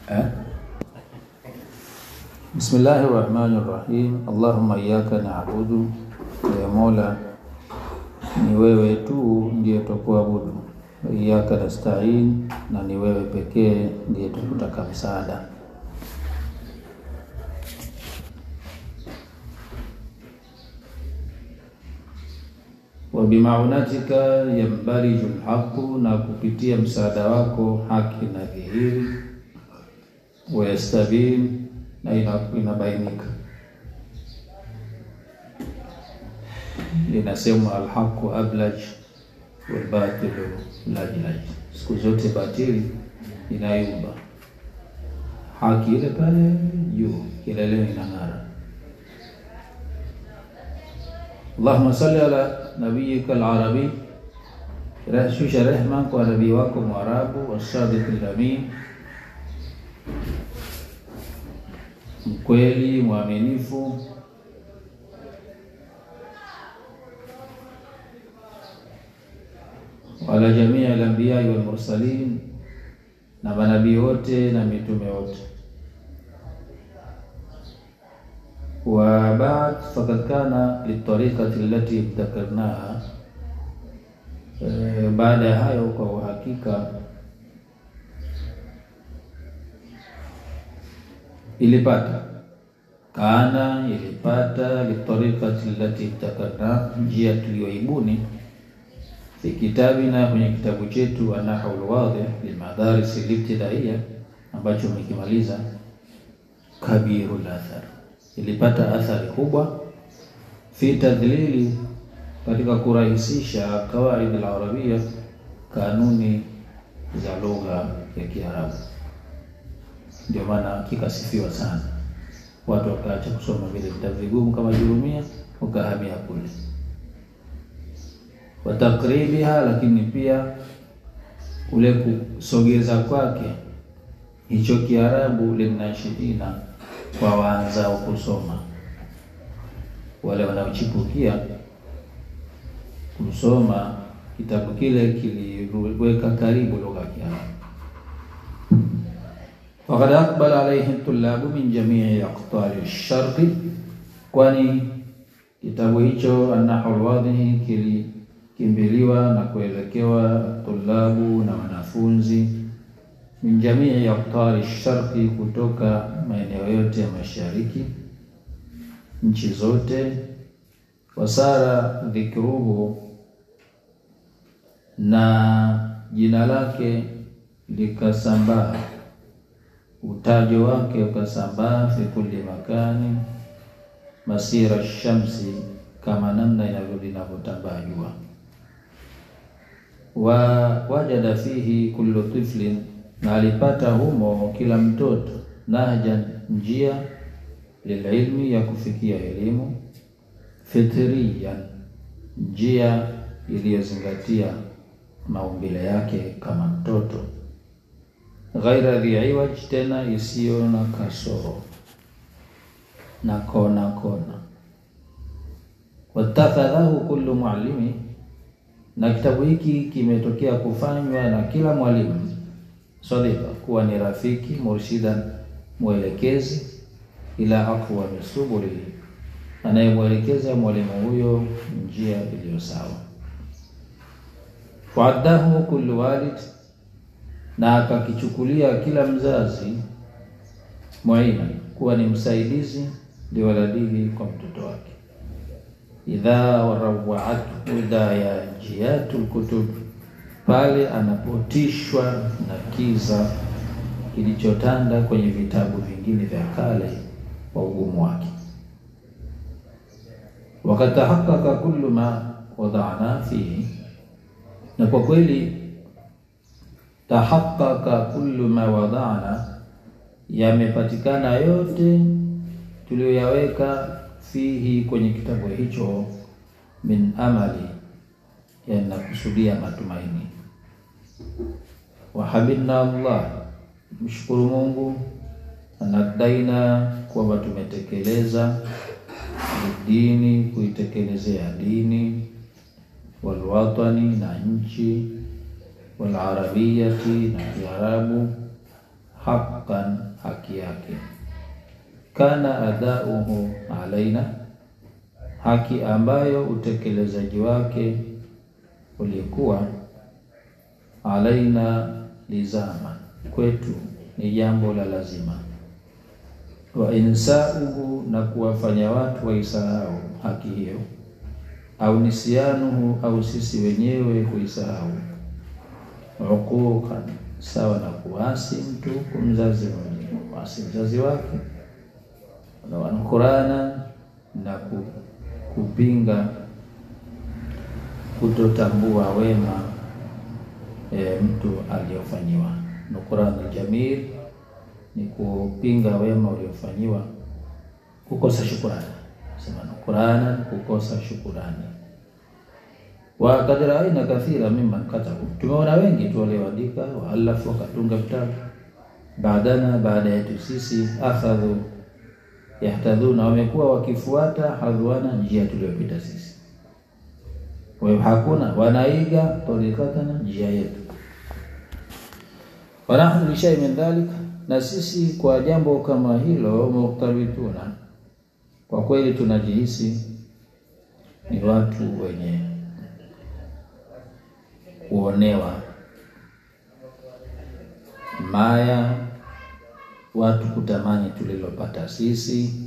eh? Bismillahi rahmani rahim. Allahumma iyyaka na'budu, ya Mola ni wewe tu ndiye twakuabudu. Wa iyyaka nasta'in, na ni wewe pekee ndiye tukutaka msaada. wa bimaunatika yambariju lhaqu, na kupitia msaada wako haki na dhihiri. Wayastabin, na inabainika. Linasema alhaqu ablaj walbatilu lajlaj, siku zote batili inayumba, haki ile pale juu kileleni inang'ara. Allahumma salli ala nabiyika al-arabi, shusha rehma kwa nabii wako Mwarabu, wasadiq al-amin, mkweli mwaminifu, wala jamii al-anbiya wal mursalin, na manabii wote na mitume wote wa baad fakad kana litariqati allati ibtakarnaha. E, baada ya hayo kwa uhakika ilipata kana ilipata litariqati allati ibtakarnaha, njia tuliyoibuni fi kitabina, kwenye kitabu chetu An-Nahwu al-Wadih lilmadaris al-ibtidaiya ambacho umekimaliza kabirul athar ilipata athari kubwa fi tadlili, katika kurahisisha kawaid al-arabia, kanuni za lugha ya Kiarabu. Ndio maana kikasifiwa sana, watu wakaacha kusoma vile vitabu vigumu kama Jurumia, wakahamia kule watakribiha, lakini pia ule kusogeza kwake hicho Kiarabu linashidina kwa waanzao kusoma, wale wanaochipukia kusoma kitabu kile kiliweka karibu lugha ya Kiarabu. Wakad aqbala alayhi tulabu min jamii aqtari sharqi, kwani kitabu hicho An-Nahwu al-Wadih kilikimbiliwa na kuelekewa tulabu na wanafunzi min jamii aqtari sharqi, kutoka maeneo yote ya mashariki, nchi zote. Wasara dhikruhu, na jina lake likasambaa, utajo wake ukasambaa, fi kulli makani, masira shamsi, kama namna inavyo linavyotambaa jua. Wa wajada fihi kullu tiflin na alipata humo kila mtoto nahjan, njia lililmi, ya kufikia elimu, fitriyan, njia iliyozingatia maumbile yake kama mtoto, ghaira dhi iwaj, tena isiyo na kasoro na kona kona. Watakhadhahu kullu muallimi, na kitabu hiki kimetokea kufanywa na kila mwalimu sadiqa kuwa ni rafiki, murshidan mwelekezi, ila aqwa misubuli, anayemwelekeza mwalimu huyo njia iliyo sawa. Waaddahu kullu walid, na akakichukulia kila mzazi, muina, kuwa ni msaidizi, liwaladihi, kwa mtoto wake. Idha warawaatu hidayajiatu lkutub pale anapotishwa na kiza kilichotanda kwenye vitabu vingine vya kale wa ugumu wake. Wakatahakaka kullu ma wadana fihi, na kwa kweli tahakaka kullu ma wadana, yamepatikana yote tuliyoyaweka fihi, kwenye kitabu hicho, min amali, yanakusudia matumaini wahabidna Allah, mshukuru Mungu, anadaina kwamba tumetekeleza dini, kuitekelezea dini, walwatani, na nchi, walarabiyati, na Kiarabu, haqqan, haki yake. Kana adauhu alaina, haki ambayo utekelezaji wake ulikuwa alaina lizama, kwetu ni jambo la lazima. Wa insauhu, na kuwafanya watu waisahau haki hiyo, au nisianuhu, au sisi wenyewe kuisahau. Uquqan, sawa na kuasi mtu kumzazi mwenyewe, kuasi mzazi wake, na wanukurana na kupinga kutotambua wema e, mtu aliyofanyiwa. Nukurana jamil ni kupinga wema uliofanyiwa, kukosa shukurani. Sema nukurana, kukosa shukurani. wa kad raaina kathira mimman katabu, tumeona wengi tu walioandika, waalafu wakatunga vitabu baadana, baada yetu sisi, akhadhu yahtadhuna, wamekuwa wakifuata hadhwana, njia tuliyopita sisi kwa hiyo hakuna wanaiga tarikatana njia yetu. wanahnu lishai min dhalik, na sisi kwa jambo kama hilo mukhtabituna, kwa kweli tunajihisi ni watu wenye kuonewa maya, watu kutamani tulilopata sisi,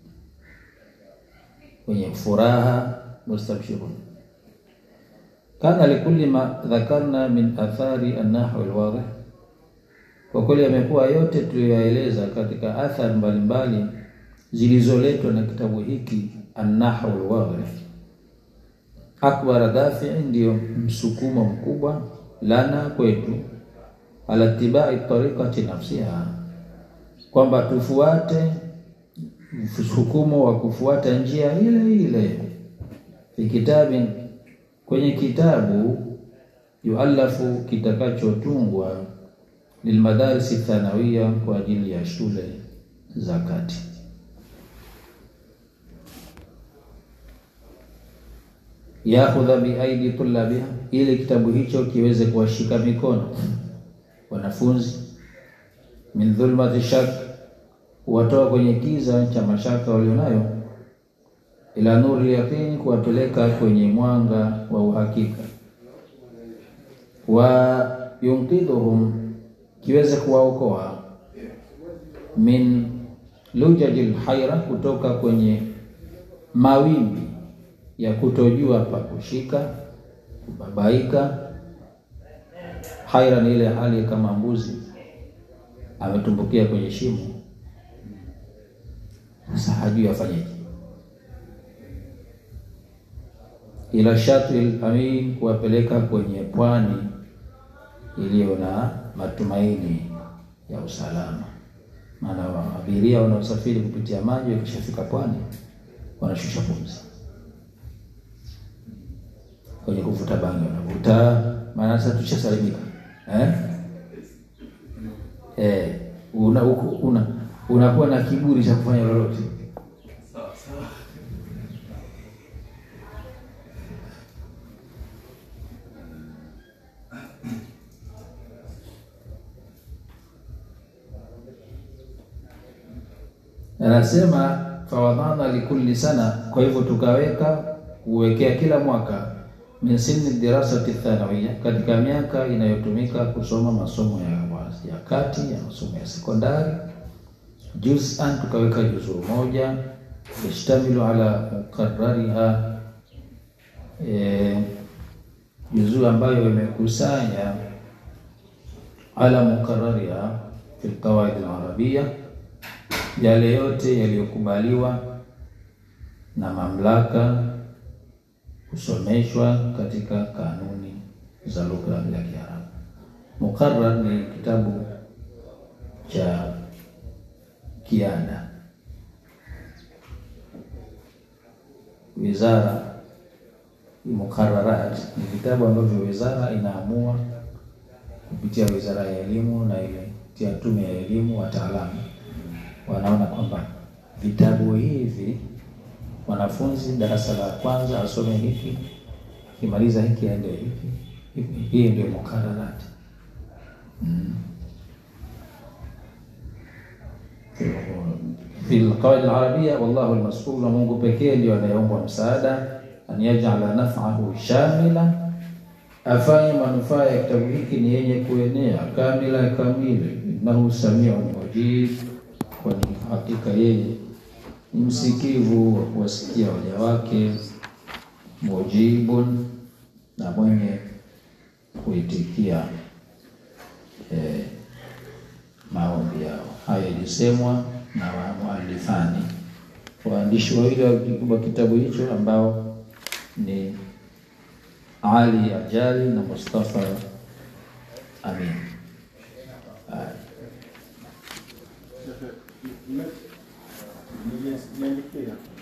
wenye furaha mustabshirun kana likulli ma dhakarna min athari an-nahwi al-wadih, kwa kweli yamekuwa yote tuliyoeleza katika athari mbalimbali zilizoletwa na kitabu hiki an-nahwi al-wadih. Akbar dafi'i, ndiyo msukumo mkubwa lana kwetu, ala tibai tariqati nafsiha, kwamba tufuate msukumo wa kufuata njia ile ile fi kitabin kwenye kitabu yualafu kitakachotungwa lilmadarisi thanawiya kwa ajili ya shule za kati. Yakhudha biaidi tulabiha, ili kitabu hicho kiweze kuwashika mikono wanafunzi, min dhulmati shak, kuwatoa kwenye kiza cha mashaka walionayo ila nuri yaqini, kuwapeleka kwenye mwanga wa uhakika. Wa yunqidhuhum, kiweze kuwaokoa min lujajil haira, kutoka kwenye mawimbi ya kutojua pa kushika, kubabaika. Haira ni ile hali kama mbuzi ametumbukia kwenye shimo, sasa hajui afanyeje ila shatil amin, kuwapeleka kwenye pwani iliyo na matumaini ya usalama. Maana abiria wanaosafiri kupitia maji wakishafika pwani wanashusha pumzi, kwenye kuvuta bangi wanavuta, maana sasa tushasalimika eh? Eh, una una unakuwa na kiburi cha kufanya lolote Anasema fawadhana likulli sana, kwa hivyo tukaweka kuwekea kila mwaka min sinni dirasati thanawia, katika miaka inayotumika kusoma masomo ya, ya kati ya masomo ya sekondari, juz'an, tukaweka juzuu moja yashtamilu ala mukarrariha, e, juzuu ambayo imekusanya ala mukarrariha fi alqawaid alarabia yale yote yaliyokubaliwa na mamlaka kusomeshwa katika kanuni za lugha ya Kiarabu. Muqarrar ni kitabu cha kiada, wizara. Muqarrarat ni vitabu ambavyo wizara inaamua kupitia wizara ya elimu na ile tia tume ya elimu, wataalamu wanaona kwamba vitabu hivi mwanafunzi darasa la kwanza asome hiki, akimaliza hiki aende hiki. Hii ndio mukararati mm. fi alqawaid alarabia, wallahu almas'ul, na Mungu pekee ndio anayeombwa msaada, an yaj'ala naf'ahu shamila, afanye manufaa ya kitabu hiki ni yenye kuenea kamila kamili, innahu samiun mujib, kwani hakika yeye ni msikivu wa kuwasikia waja wake, mujibun, na mwenye kuitikia eh, maombi yao. Haya ilisemwa na wamualifani waandishi wawili wa kitabu hicho ambao ni Ali Ajali na Mustafa Amin. Haya. Niandikia